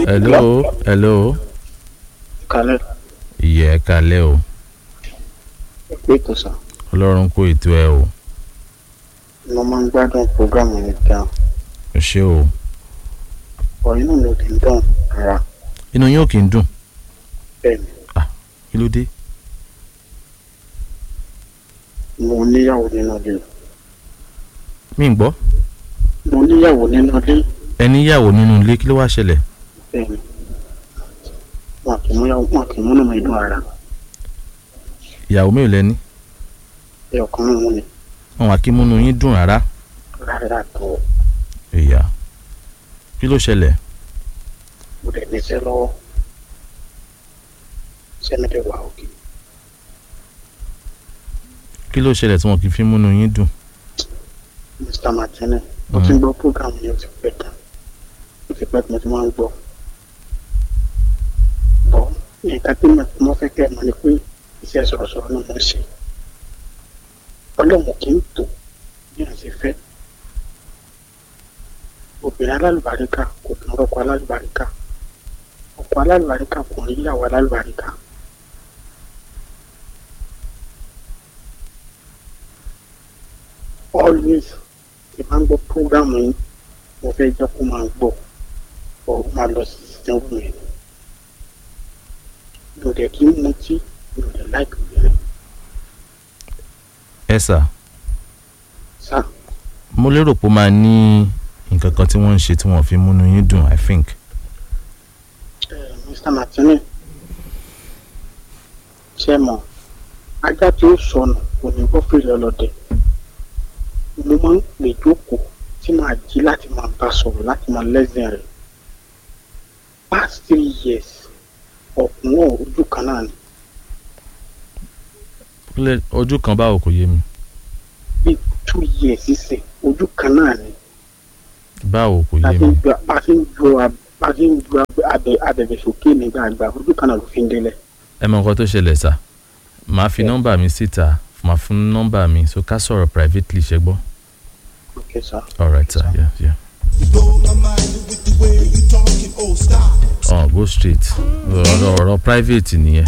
hello hello kalẹ̀ ìyẹ́ ẹ kalẹ́ o pé kò sàn ọlọ́run kó ètò ẹ o mo máa ń gbádùn programu yẹn gan ẹ ṣé o ọ̀ inú mi ò kì í dùn rárá inú yín ò kì í dùn bẹ́ẹ̀ ni kí ló dé mo níyàwó nínú ilé mi ń gbọ́ mo níyàwó nínú ilé ẹ níyàwó nínú ilé kí ló wá ṣẹlẹ̀ bẹ́ẹ̀ ni wọn kì í mú yàwó wọn kì í múnú mi dùn rárá ìyàwó mi ò lẹ́ni ẹ ọkàn náà mú ni wọn wà kí múnú yín dùn rárá rárá tó ìyá kí ló ṣẹlẹ̀ mo dẹ̀ níṣẹ́ lọ́wọ́ sẹ́mi dẹ̀ wà òkè kí ló ṣẹlẹ̀ tí wọn kì í fi múnú yín dùn Mr. Martini mo ti ń gbọ́ programu yẹn ó ti pẹ́ tán ó ti pẹ́ tí mo ti máa ń gbọ́ bọ́ nǹkan tí mo fẹ́ kẹ́ ẹ mọ̀ ni pé iṣẹ́ sọ̀rọ̀sọ̀rọ̀ náà mo ń ṣe ọlọ́run kì í tò bí wọ́n ṣe fẹ́ obìnrin alálùbáríkà kò tún rọ́pò alálùbáríkà ọkọ alálùbáríkà kò rí ìyàwó alálùbáríkà always tí máa ń gbọ́ programu yìí mo fẹ́ jẹ́ kó máa gbọ́ ọ̀ máa lọ sí ìdánwò mi mi ò dẹ̀ kí ń mutí mi ò dẹ̀ láìpẹ́ obìnrin ẹ sà sá mo lérò pé ó máa ní nǹkan kan tí wọ́n ń ṣe tí wọ́n fi múnú yín dùn i think ẹ Mr. Martini ṣe mọ̀ ajá tí ó sọnù kò ní gbọ́ fèrè ọlọ́dẹ mo máa ń pè jókòó tí màá jí láti máa bá sọ̀rọ̀ láti máa lẹ́sìn rẹ̀ past three years ọ̀kùnrin ojú kan náà ni Kílẹ̀- ojú kan báwo kò yé mi bíi two years sísìn ojú kan náà ni báwo kò bá yé a ti mi ń ju bá a ti ń ju ab- bá a ti ń ju ab- abẹ abẹ̀bẹ̀ sókè nígbàgbà ojú kan náà ló fi ń délẹ̀ ẹ mọ nǹkan tó ṣẹlẹ̀ sà màá fi nọ́mbà mi síta màá fún nọ́mbà mi so ká sọ̀rọ̀ privately ṣe gbọ́ okay sir. alright sir yeah yeah. ọ̀ go straight ọ̀rọ̀ ọ̀rọ̀ private nìyẹn.